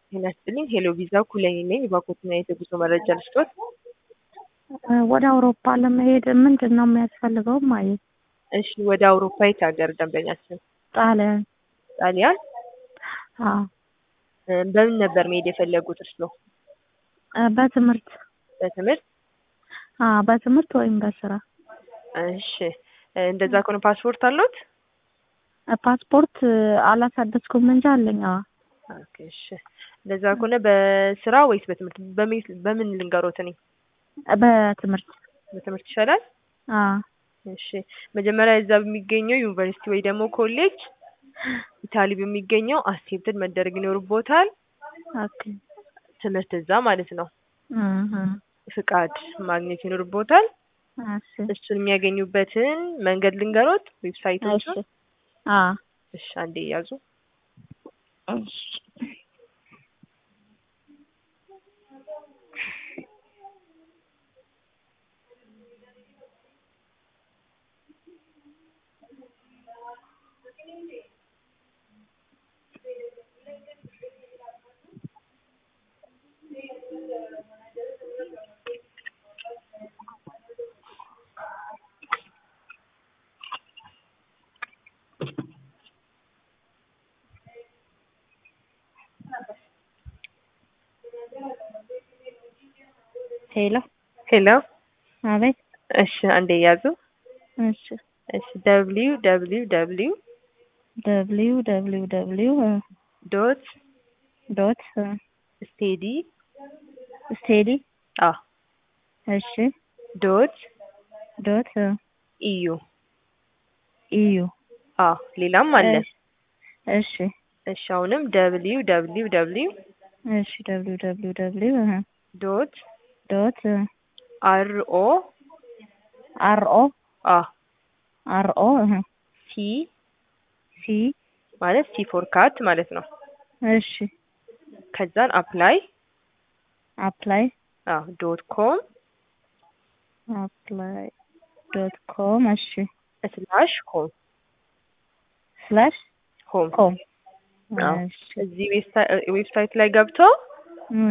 ጤና ይስጥልኝ ሄሎ ቪዛ ኩለኔ ነኝ። የባኮትና የጉዞ መረጃ ልስጦት? ወደ አውሮፓ ለመሄድ ምንድን ነው የሚያስፈልገው? ማየት እሺ ወደ አውሮፓ የት ሀገር ደንበኛችን? ጣሊያን። ጣሊያን? አዎ እ በምን ነበር መሄድ የፈለጉት እርስዎ? እ በትምህርት በትምህርት? አዎ በትምህርት ወይም በስራ። እሺ እ እንደዛ ከሆነ ፓስፖርት አለዎት? እ ፓስፖርት አላሳደስኩም እንጂ አለኝ። አዎ ኦኬ እሺ እንደዛ ከሆነ በስራ ወይስ በትምህርት በምን በምን ልንገሮት እኔ? በትምህርት በትምህርት ይሻላል? አዎ እሺ መጀመሪያ እዛ በሚገኘው ዩኒቨርሲቲ ወይ ደግሞ ኮሌጅ ኢታሊ በሚገኘው አክሴፕትድ መደረግ ይኖርቦታል። ኦኬ ትምህርት እዛ ማለት ነው። እህ ፍቃድ ማግኘት ይኖርቦታል። እሺ እሱን የሚያገኙበትን መንገድ ልንገሮት እሺ ዌብሳይቶቹን? አዎ እሺ አንዴ ያዙ። እሺ ሄሎ ሄሎ አቤት እሺ አንዴ ያዙ። እሺ እሺ ደብሊው ደብሊው ደብሊው ደብሊው ደብሊው ደብሊው ዶት ዶት ስቴዲ ስቴዲ አ እሺ ዶት ዶት ኢዩ ኢዩ አ ሌላም አለ። እሺ እሺ አሁንም ደብሊው ደብሊው ደብሊው እሺ ደብሊው ደብሊው ደብሊው ዶት ዶት አር ኦ አር ኦ አ አር ኦ ሲ ሲ ማለት ሲ ፎር ካት ማለት ነው። እሺ ከዛን አፕላይ አፕላይ አ ዶት ኮም አፕላይ ዶት ኮም እሺ ስላሽ ሆም ስላሽ ሆም ኮም አዎ። እሺ እዚህ ዌብሳይ- ዌብሳይት ላይ ገብተው እም፣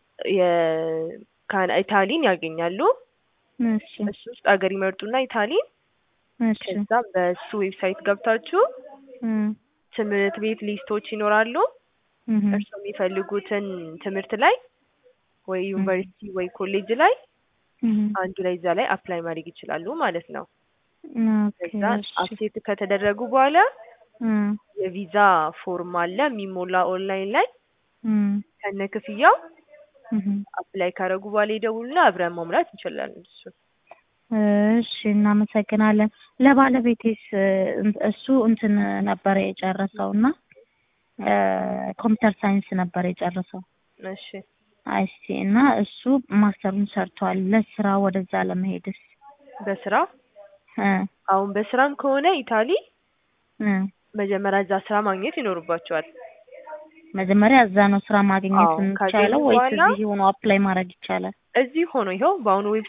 የካና ኢታሊን ያገኛሉ። እሺ እሱ ውስጥ ሀገር ይመርጡና ኢታሊን እሺ ከዛ በሱ ዌብሳይት ገብታችሁ እም፣ ትምህርት ቤት ሊስቶች ይኖራሉ። እም፣ እርስዎ የሚፈልጉትን ትምህርት ላይ ወይ ዩኒቨርሲቲ ወይ ኮሌጅ ላይ እም፣ አንዱ ላይ እዛ ላይ አፕላይ ማድረግ ይችላሉ ማለት ነው። ኦኬ ከዛ እሺ አክሴፕት ከተደረጉ በኋላ እም፣ የቪዛ ፎርም አለ የሚሞላ ኦንላይን ላይ እም፣ ከነ ክፍያው እም። አፕላይ ካደረጉ በኋላ ይደውሉና አብረን መሙላት እንችላለን። እሱ እሺ እናመሰግናለን። ለባለቤቴስ እን- እሱ እንትን ነበረ የጨረሰው እና ኮምፒውተር ሳይንስ ነበር የጨረሰው እሺ አይሲ እና እሱ ማስተሩን ሰርቷል። ለስራ ወደዛ ለመሄድስ በስራ እ አሁን በስራም ከሆነ ኢታሊ እ መጀመሪያ እዛ ስራ ማግኘት ይኖርባቸዋል። መጀመሪያ እዛ ነው ስራ ማግኘት አዎ፣ የሚቻለው ካገኙ ወይስ በኋላ- እዚህ ሆኖ አፕላይ ማድረግ ይቻላል? እዚህ ሆኖ ይኸው በአሁኑ